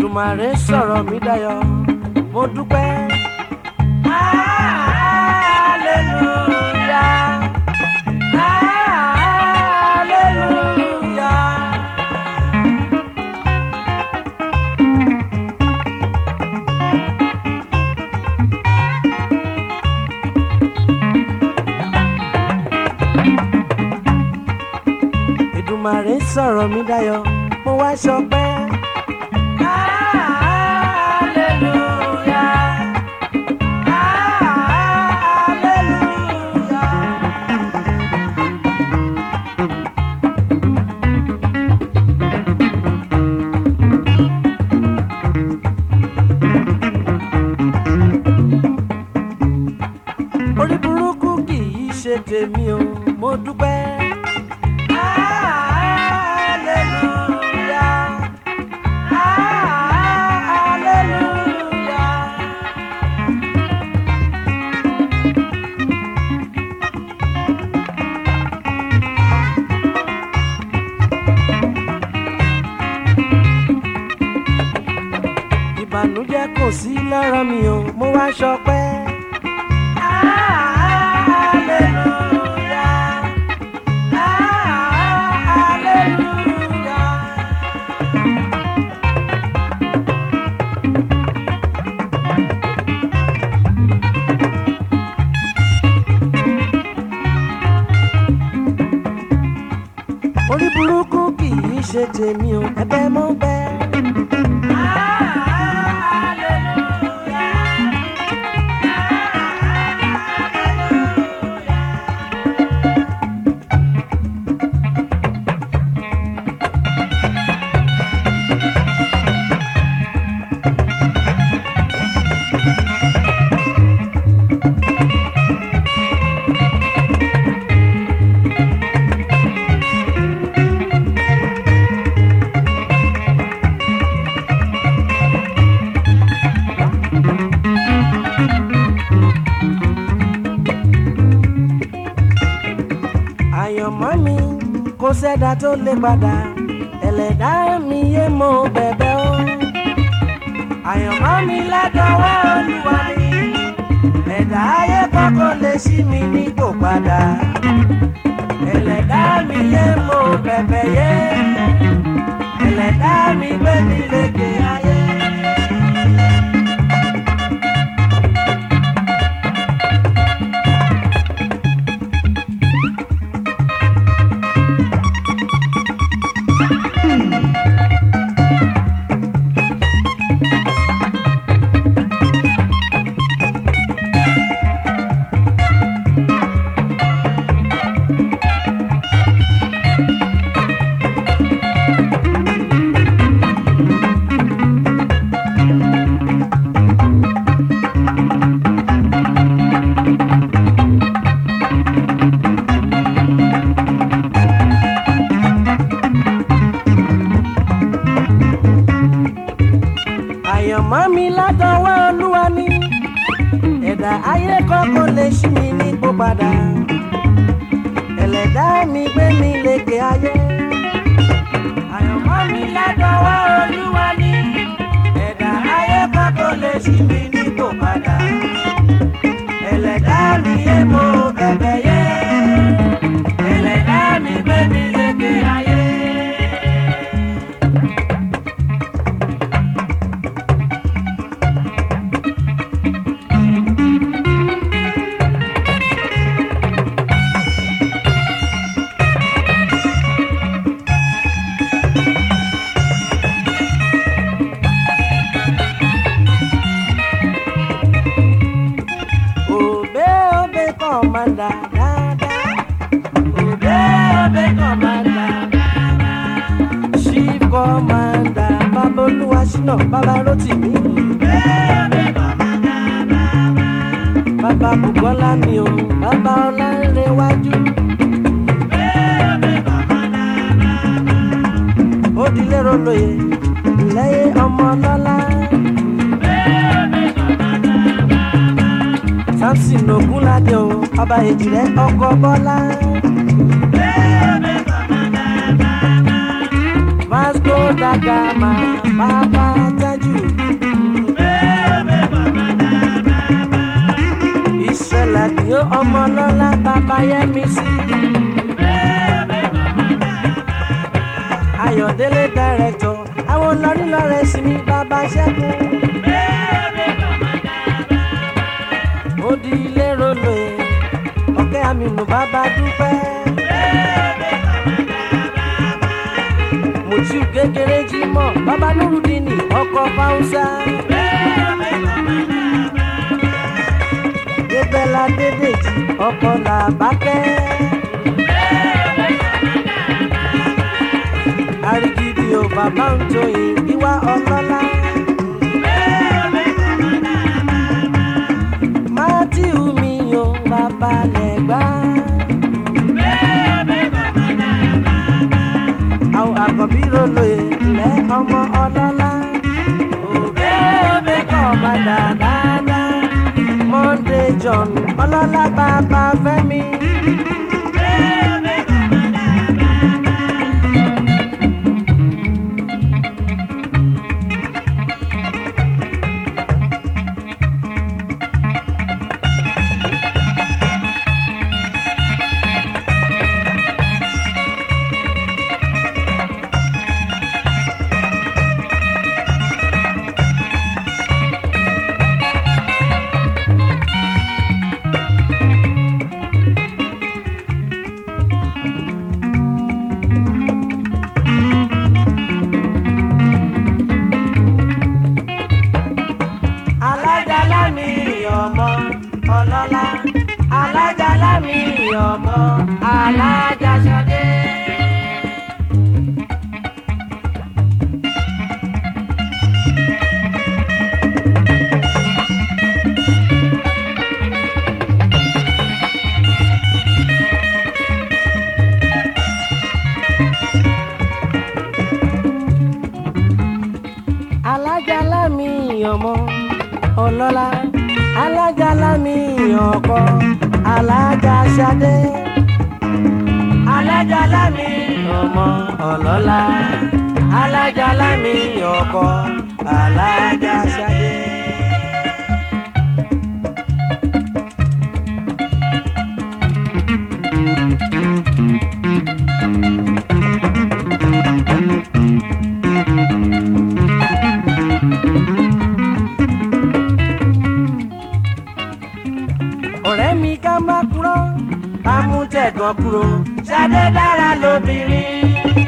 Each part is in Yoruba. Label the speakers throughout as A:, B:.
A: Èdùmàrè sọ̀rọ̀ mi dayọ̀ mo dúpẹ́. Hallelujah. Hallelujah. Èdùmàrè sọ̀rọ̀ mi dayọ̀ mo wá ṣọpẹ́. Hallelujah. Hallelujah. orí burúkú kì í ṣe tèmi o mo dúpẹ́. Hallelujah. Hallelujah. ìbànújẹ́ kò sí lára mi o mo wá ṣọpẹ́. Hallelujah. Hallelujah. orí burúkú kì í ṣe tèmi o ẹ̀bẹ̀ mo bẹ̀. àyànmọ́ mi kò sẹ́dá tó lè padà ẹlẹ́dá mi yé mo bẹ̀bẹ̀ o. àyànmọ́ mi ládọ́wọ́ olúwa ni ẹ̀dá ayé kọ́kọ́ lè ṣí mi nípò padà ẹlẹ́dá mi yé mo bẹ̀bẹ̀ yé ẹlẹ́dá mi gbé mi lékè ayé. àyànmọ́ mi látọwọ́ olúwa ni ẹ̀dá ayé kọ́kọ́ lè ṣí mi nípò padà ẹlẹ́dá mi gbé mi lékè ayé. àyànmọ́ mi látọwọ́ olúwa ni ẹ̀dá ayé kọ́kọ́ lè ṣí mi nípò padà ẹlẹ́dá mi yé mo bẹ̀bẹ̀ yé ẹlẹ́dá mi gbé mi lékè ayé. Obe obe commander dada. Obe obe commander dada. Chief commander Babolúwa Ṣínà Bàbá Rótìmí. Obe obe commander dada. Bàbá Bùkọ́lá mi o, bàbá Ọlánrewájú. Obe obe commander dada. Ó dilé rolóye, lẹ́yìn ọmọ lọ́lá. samson ogunlade o ọba èjìrẹ́ ọkọ bọ́lá. vasco da gama bàbá tẹ́jú. àdìyó ọmọ lọ́lá bàbá yẹmi sí. ayọ̀délé dàrẹ́tọ̀ àwọn lọ́rin lọ́rẹ́ sí mi bàbá ṣẹ́gun. ó di ilé rolo ẹ̀ ọ̀kẹ́ àmìnú bàbá dúpẹ́. mùtú kékeré jí mọ́ bàbá nurudini ọkọ̀ fáwùsà. débẹ́lá dédèjì ọkọ̀ làbákẹ́. arigidi o bàbá ń joyè ìwà ọlọ́lá. mátíù mi o bàbá lẹ́gbà. àwọn àkọ́bí rolo ilẹ̀ ọmọ ọlọ́lá. òbẹ́ òbẹ́ kọ́ ọba dáadáa. monday john ọlọ́lá bàbá fẹ́mi. alájálá mi ọmọ ọlọ́lá alájálá mi ọmọ alájàsọdé. alájálá mi ọmọ ọlọ́lá alájálá mi ọkọ alájàsádé alájálá mi ọmọ ọlọ́lá alájálá mi ọkọ alájàsádé. ọ̀rẹ́ mi ká má kúrò ká mú tẹ̀gàn kúrò ṣadé dára lóbìnrin.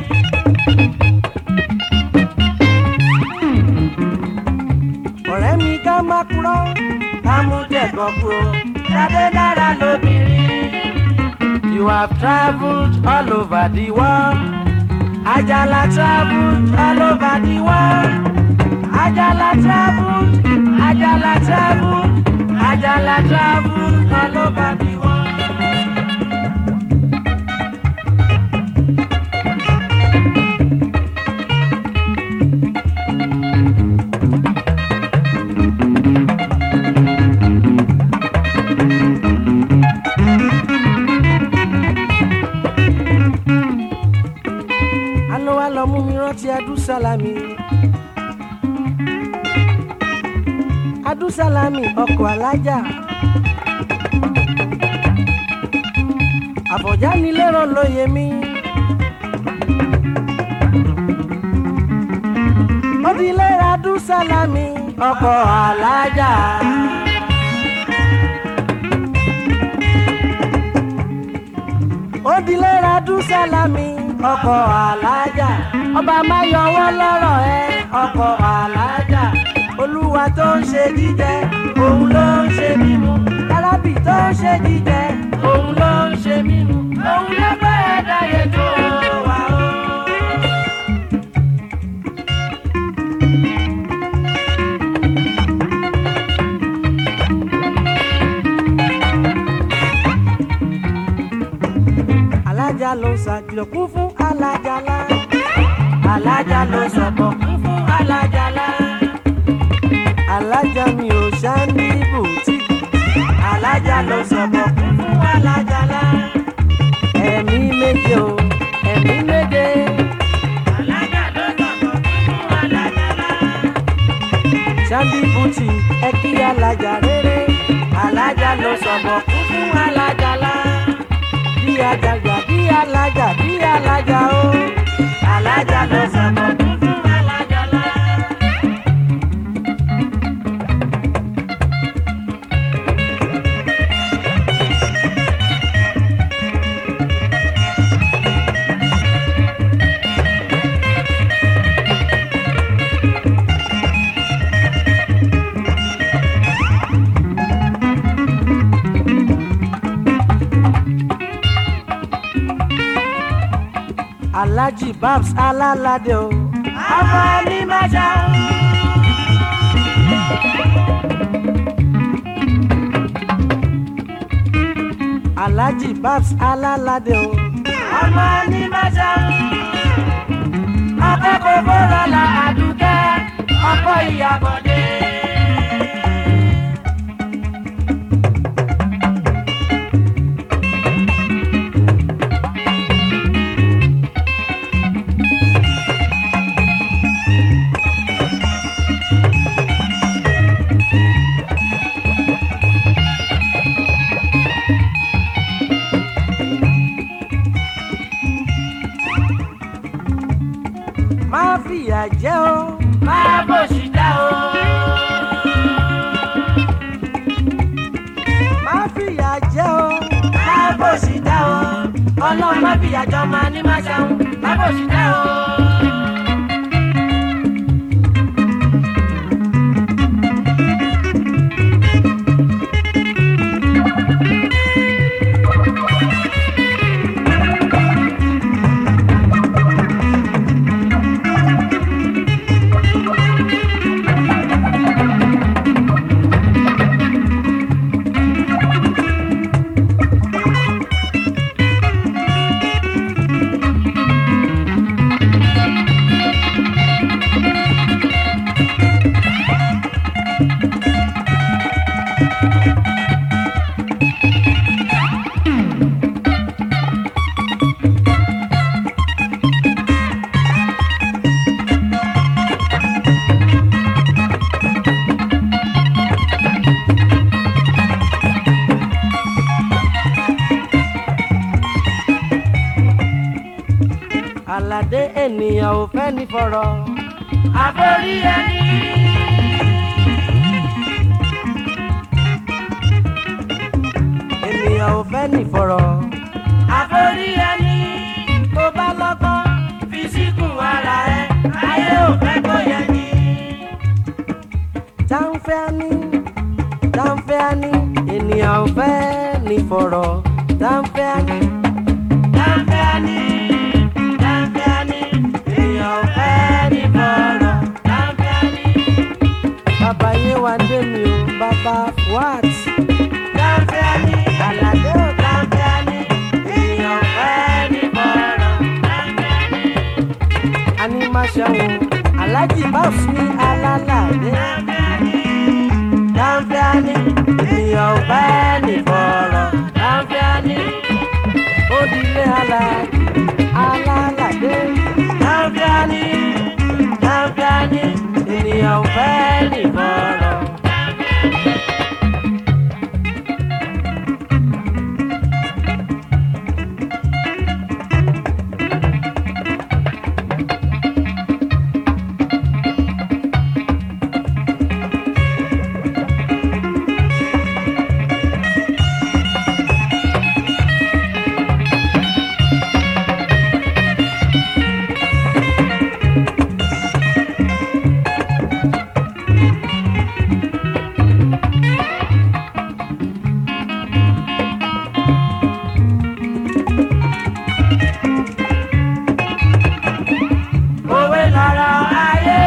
A: ọ̀rẹ́ mi ká má kúrò ká mú tẹ̀gàn kúrò ṣadé dára lóbìnrin. You have travelled all over the world. Ajala travelled all over the world. Ajala travelled, Ajala travelled, Ajala travelled all over the world. Àná wa lọ mú mi rántí Adúsálámì. Adúsálámì ọkọ̀ alájà. Àbọ̀já ni lérò lóye mi. Ó di lérò Adúsálámì ọkọ̀ alájà. Ó di lérò Adúsálámì ọkọ̀ alájà. Ọba máa yọwọ́ lọ́rọ̀ ẹ ọkọ̀ alájà. Olúwa tó ń ṣe jíjẹ, òun ló ń ṣe mímu. Arábì tó ń ṣe jíjẹ, òun ló ń ṣe mímu. Òun ló bẹ́ẹ̀ dáyé tó wà ó. alájà ló ṣàkìlọ̀ kún fún alájàlá alájà ló sọ̀bọ̀ kún fún alájàlá alájà mi ò ṣá ní bùtíkì alájà ló sọ̀bọ̀ kún fún alájàlá ẹ̀mí méje o ẹ̀mí méje. alájà ló sọ̀bọ̀ kún fún alájàlá. Sandy Bùtì ẹ kí alájà rere alájà ló sọ̀bọ̀ kún fún alájàlá bí ajagbà bí alájà bí alájà o alájà ló sọ̀bọ̀ kún fún alájàlá. alhaji babs alálàdé o. ọmọ ẹni máa ṣá. alhaji babs alálàdé o. ọmọ ẹni máa ṣá. akẹ́kọ̀ọ́ fọ́rọ̀ la àdúkẹ́ ọkọ̀ ìyàbọ̀dé. má fìyà jẹ o. má bòṣì dá o. má fìyà jẹ o. má bòṣì dá o. ọlọ́run má fìyà jọ máa ní má ṣàwọn. má bòṣì dá o. àlàdé ènìyàn ò fẹ́ ní fọ̀rọ̀. àforí ẹni. ènìyàn ò fẹ́ ní fọ̀rọ̀. àforí ẹni. tó bá lọ́gbọ́n fi síkùn ara ẹ ayé ò fẹ́ kó yẹ ni. táǹfẹ́ ní táǹfẹ́ ní ènìyàn ò fẹ́ ní fọ̀rọ̀. táǹfẹ́ ní táǹfẹ́ ní táǹfẹ́ ní ènìyàn ò fẹ́ ní fọ̀rọ̀. táǹfẹ́ ní. bàbá yéwàndé mi ò bàbá fuat. táǹfẹ́ ní àlàdé ò táǹfẹ́ ní ènìyàn ò fẹ́ ní fọ̀rọ̀. táǹfẹ́ ní. animaṣẹ́wó alájì báfù ní alálàdé. táǹfẹ́ ní ènìyàn ò fẹ́ ní fọ̀rọ̀. táǹfẹ́ ní odile alájì alálàdé. táǹfẹ́ ní táǹfẹ́ ní ènìyàn ò fẹ́ ní fọ̀rọ̀. òwe lọ̀rọ̀ ayé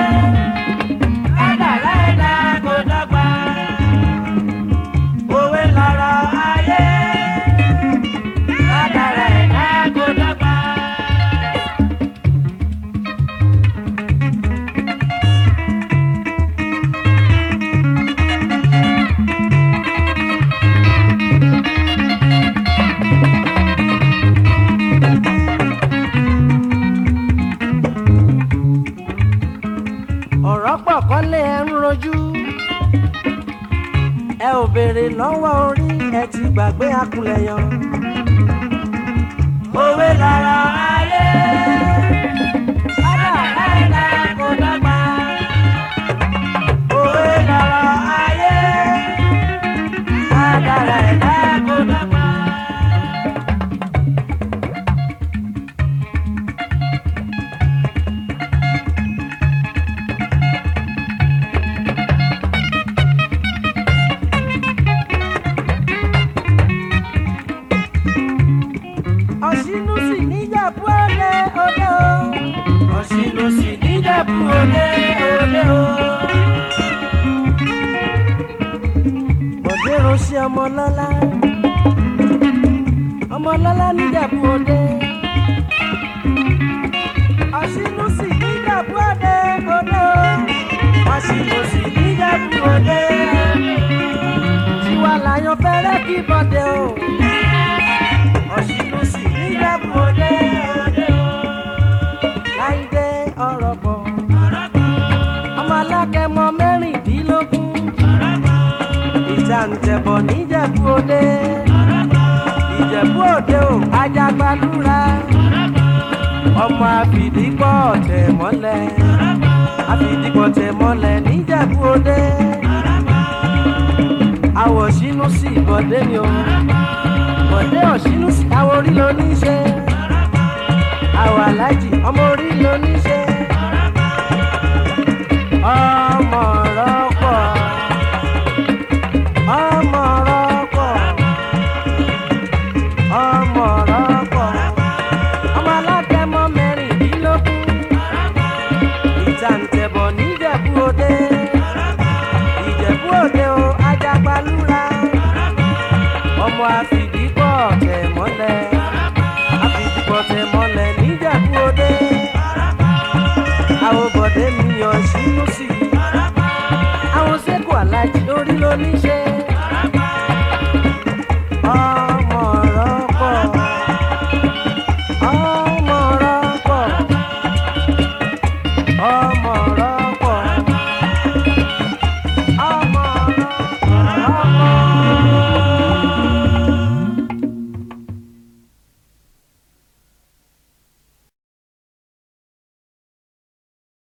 A: kádàrá ẹ̀dá kò dọ́gba. òwe lọ̀rọ̀ ayé kádàrá ẹ̀dá kò dọ́gba. ọ̀rọ̀ pọ̀ kọ́lé ẹ̀ ń rojú ẹ ò béèrè lọ́wọ́ orí ẹ ti gbàgbé akulẹ̀ yan. òwe lára ayé kádàrá ẹ̀dá kò dọ́gba. òwe lára ayé kádàrá ẹ̀dá kò dọ́gba. ọ̀ṣínú sì níjàpú òde òde o. ọ̀ṣínú sì níjàpú òde òde o. bọ̀dé ránṣẹ́ ọmọlọ́lá ọmọlọ́lá níjàpú òde. ọ̀ṣínú sì níjàpú òde òde o. ọ̀ṣínú sì níjàpú òde. tiwa làyàn fẹ́rẹ́ kí bọ̀dé o ọ̀ṣìnú sì níjàpù òde òde o. láìdé ọ̀rọ̀ bọ̀. ọmọ alákẹ́mọ mẹ́rìndínlógún. ìjàǹtẹ̀bọ̀ níjẹ̀bú òde. ìjẹ̀bú òde o ajagbalúra. ọmọ àfìdípọ̀ tẹ̀ mọ́lẹ̀. àfìdípọ̀ tẹ̀ mọ́lẹ̀ níjẹ̀bú òde. àwọ̀ṣínú sì bọ̀dé ni o bọ̀dé ọ̀ṣínú sí àwọn orí ló ní ṣe. àwọn aláàjì ọmọ orí ló ní ṣe. ọmọ rọ́pọ̀ ọmọ rọ́pọ̀ ọmọ rọ́pọ̀ ọmọ alágẹmọ mẹ́rìndínlógún ìjàǹtẹ̀bọ̀ níjẹ̀bú òde ìjẹ̀bú òde o ajagbalúra ọmọ àfìdípọ̀ tẹ̀ mọ́lẹ̀ àfìdípọ̀ tẹ̀ mọ́lẹ̀ níjẹ̀bú òde àwọn bọ̀dé mi yàn sínú sí i àwọn sẹ́kù alájí orí ló ní ṣe. ọmọ rọ́pọ̀ ọmọ rọ́pọ̀ ọmọ rọ́pọ̀.